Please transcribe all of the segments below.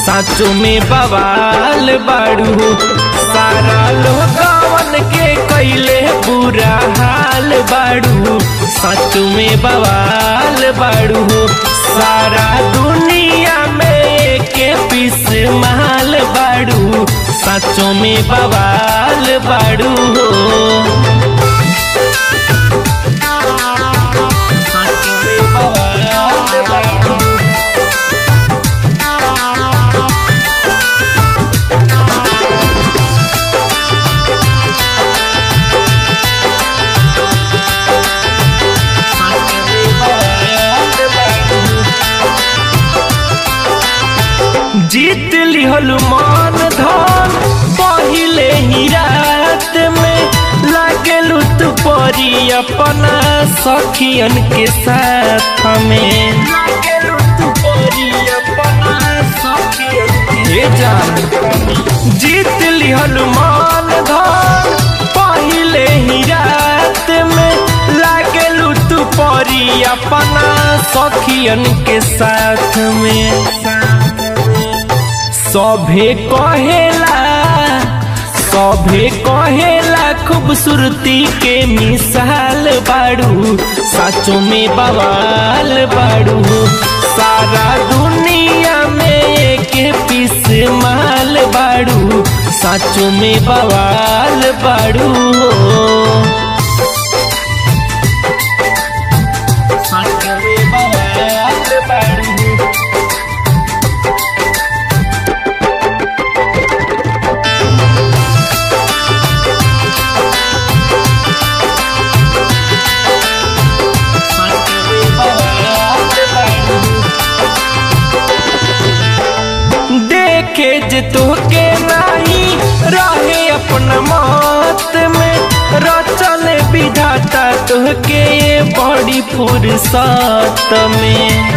साचो में बवाल बाड़ू हो सारा लोगवन के कैले बुरा हाल बाड़ू साचो में बवाल बाड़ू हो सारा दुनिया में के पीस माल बाड़ू साचो में बवाल बाड़ू हो साचो में बवाल बाड़ू जीत लिहल मान धन पहिले ही रात में लागेलू तू परी अपना सखियन के साथ में लागेलू तू परी अपना सखियन के जान जीत लिहल मान धन पहिले ही रात में लागेलू तू परी अपना सखियन के साथ में सभे कहेला सभे कहेला खूबसूरती के मिसाल बाड़ू साचो में बवाल बाड़ू सारा दुनिया में के पीस माल बाड़ू साचो में बवाल बाड़ू साचो में बवाल बाड़ू देखे जे तोहके नाही रहे अपना मौत में रचल विधाता तोहके ये बड़ी फुर्सत में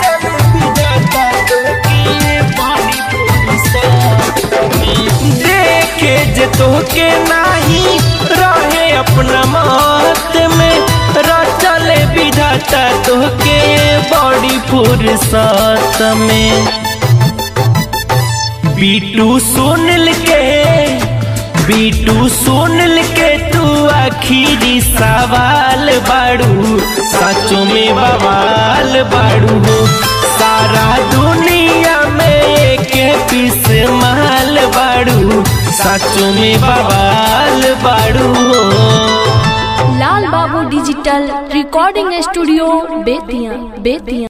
देखे जे तोहके नाही रहे अपना मौत में रचल विधाता तोहके ये बड़ी फुर्सत में बीटू सुनल के बीटू सुनल के तू आखिरी सवाल बाड़ू सचो में बवाल बाड़ू हो सारा दुनिया में के पीस माल बाड़ू सचो में बवाल बाड़ू हो Lal Babu digital recording studio Bettiah Bettiah